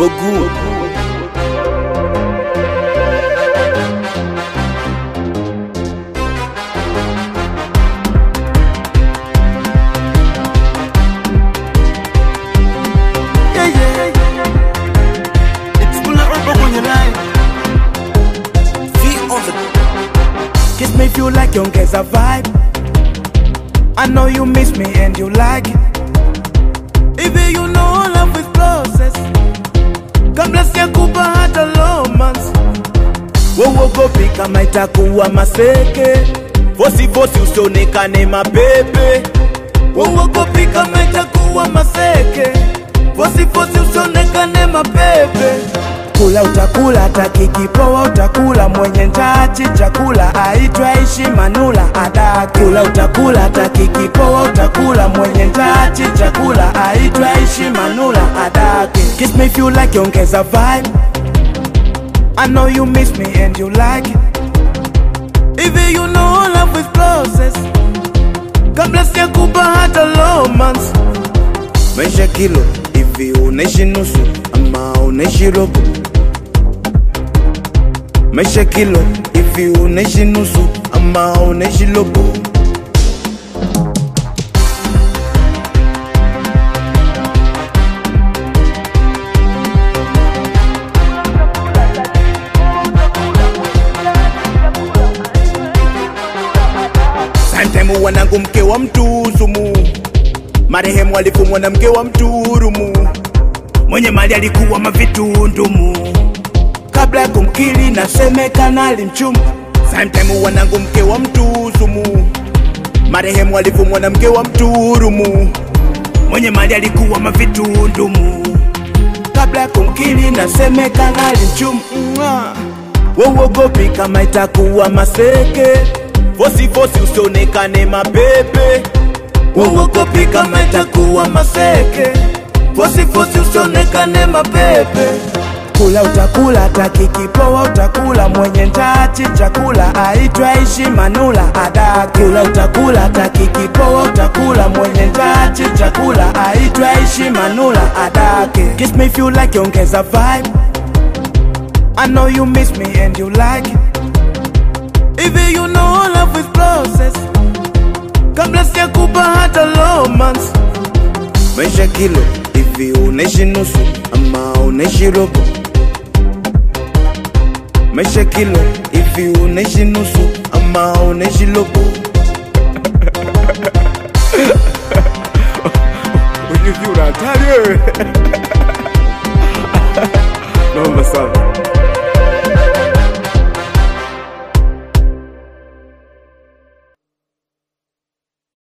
Bogu. Yeah, yeah. It's Bula Urba kwenye line. V on the Kiss me if you like, ongeza vibe. I know you miss me and you like it. Even you know love is process. Kabla sijakupa hata romance. Wowogopi kama itakuwa maseke. Fosi fosi usionekane mapepe. Wowogopi kama itakuwa maseke. Fosi fosi usionekane mapepe. Kula utakula hata kikipoa utakula mwenye ntachi chakula aitwa ishi manula adaki. Kula utakula hata kikipoa utakula mwenye ntachi chakula aitwa ishi manula adaki. Kiss me if you like ongeza vibe. I know you miss me and you like it. Even you know love is process. Kabla sijakupa hata romance. Maisha kilo hivi unaishi nusu ama unaishi robo? Maisha kilo hivi unaishi nusu ama unaishi robo? Santemu wanangu mke wa mtuzumu, marehemu alifumwa na mke wa mturumu, mwenye mali alikuwa mavitundumu, kabla ya kumkili nasemekana alimchumu. Santemu wanangu mke wa mtuzumu, marehemu alifumwa na mke wa mturumu, mwenye mali alikuwa mavitundumu, kabla ya kumkili nasemekana alimchumu. Mwah. Wowogopi kama itakuwa maseke, fosi fosi usionekane mapepe. Wowogopi kama itakuwa maseke, fosi fosi usionekane mapepe. Kula utakula hata kikipoa utakula mwenye ntachi chakula aitwa ishi manula adaki. Kula utakula hata kikipoa utakula mwenye ntachi chakula aitwa ishi manula adaki. Kiss me if you like ongeza vibe. I know you miss me and you like it. Even you know love is process. Kabla sijakupa hata romance. Maisha kilo hivi unaishi nusu ama unaishi robo? Maisha kilo hivi unaishi nusu ama unaishi robo? Unyuki una hatari wewe. Naomba sana.